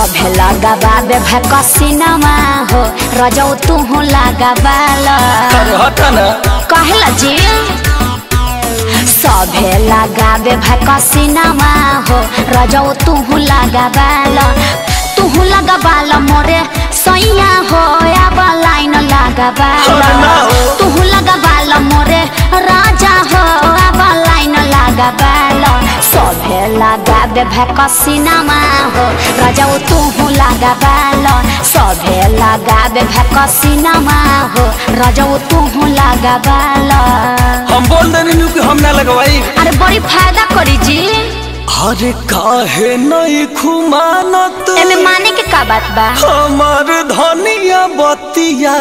सभे लगाबाबे भकसिनमा हो रजौ तुहु लगाबाल अरे हट ना कहला जी सभे लगाबे भकसिनमा हो रजौ तुहु लगाबाल तुहु लगाबाल मोरे सैया हो अब लाइन लगाबाल अरे ना हो। तुहु लगाबाल मोरे राजा हो अब लाइन लगाबाल सभे लगाबे भकसिनमा हो रजौ तुहु लगाबाल सभे लगाबे भकसिनमा हो रजौ तुहु लगाबाल हम बोल देनी नु कि हम ना लगवाई अरे बड़ी फायदा करी जी अरे काहे नहीं खुमानत एमे माने के का बात बा हमार धनिया बतिया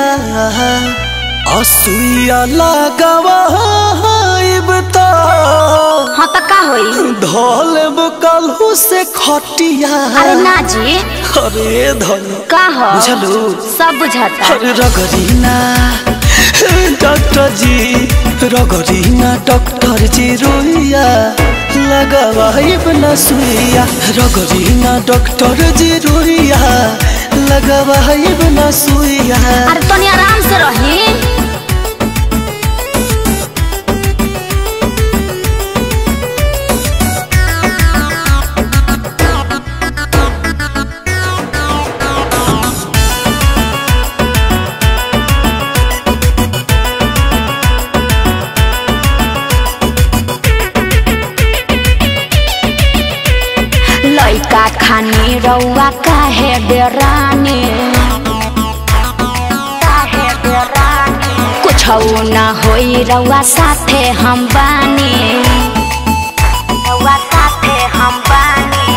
असुइया लगावाइब त हाँ तो का होई धोलेब कलहू से खटिया अरे ना जी अरे धन का हो बुझलू सब बुझाता अरे रगरीना डॉक्टर जी रगरीना डॉक्टर जी रोइया लगावाइब न सुइया रगरीना डॉक्टर जी रोइया लगावाइब न सुइया अरे तनी आराम से रही लइका खानी रउआ काहे डेरानी कुछ न होई रउआ साथे हम बानी रउआ साथे हम बानी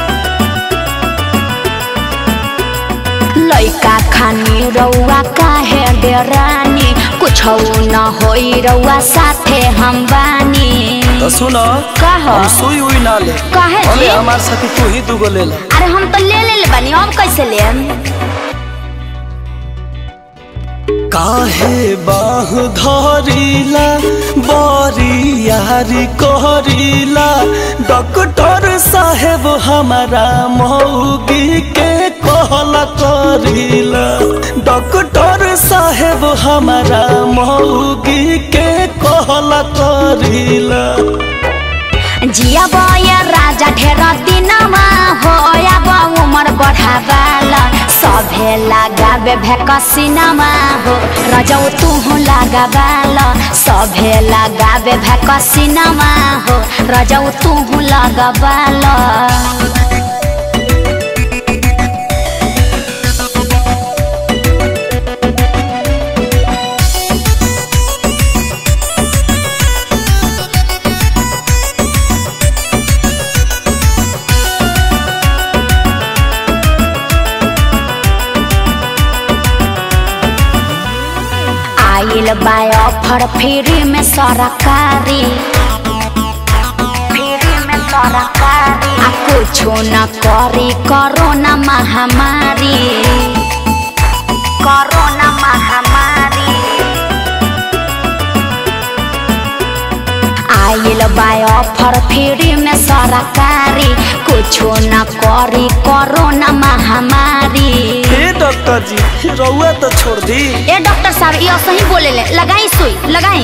लइका खानी रउआ काहे डेरानी कुछ न होई रउआ साथे हम बानी तो सुनो का हो? हम सुई उई ना ले काहे जी? अरे हमार साथी तू ही दूगो ले ला अरे हम तो ले ले ले बानी हम कैसे ले काहे बाह धरिला बरी यारी कहरिला डॉक्टर साहेब हमारा मौगी के कहला करिला डॉक्टर साहेब हमारा मौगी के कहला करिला जिया बया राजा ढेर दिनमा हो अब उमर बढ़ावाल सभे लगाबे भैकसिनमा हो रजौ तुहु लगाबाल सभे लगाबे भैकसिनमा हो रजौ तुहु लगाबाल आइल बा ऑफर फ्री में सरकारी फ्री में सरकारी आ कुछो न करी कोरोना महामारी कोरोना महामारी आइल बा ऑफर फ्री में सरकारी कुछो न करी कोरोना महामारी हे डॉक्टर जी रउआ तो छोड़ दी ए डॉक्टर साहब ये सही बोले ले लगाई सुई लगाई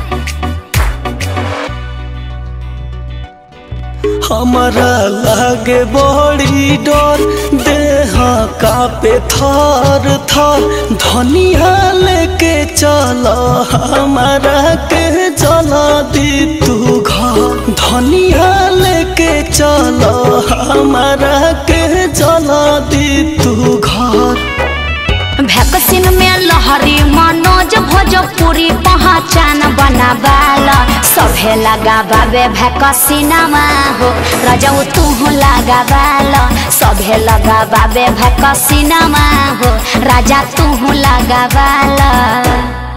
हमारा लागे बड़ी डर देह कापे थर थर धनिया लेके चल हमारा के चला दी तू घर धनिया लेके चल हमारा के चला दी तू घर वैक्सीन में लहरी मनोज भोजपुरी पहचान बनाबाल सभे लगाबाबे वैक्सीनमा हो रजौ तुहु लगाबाल सभे लगाबाबे वैक्सीनमा हो राजा तुहु लगाबाल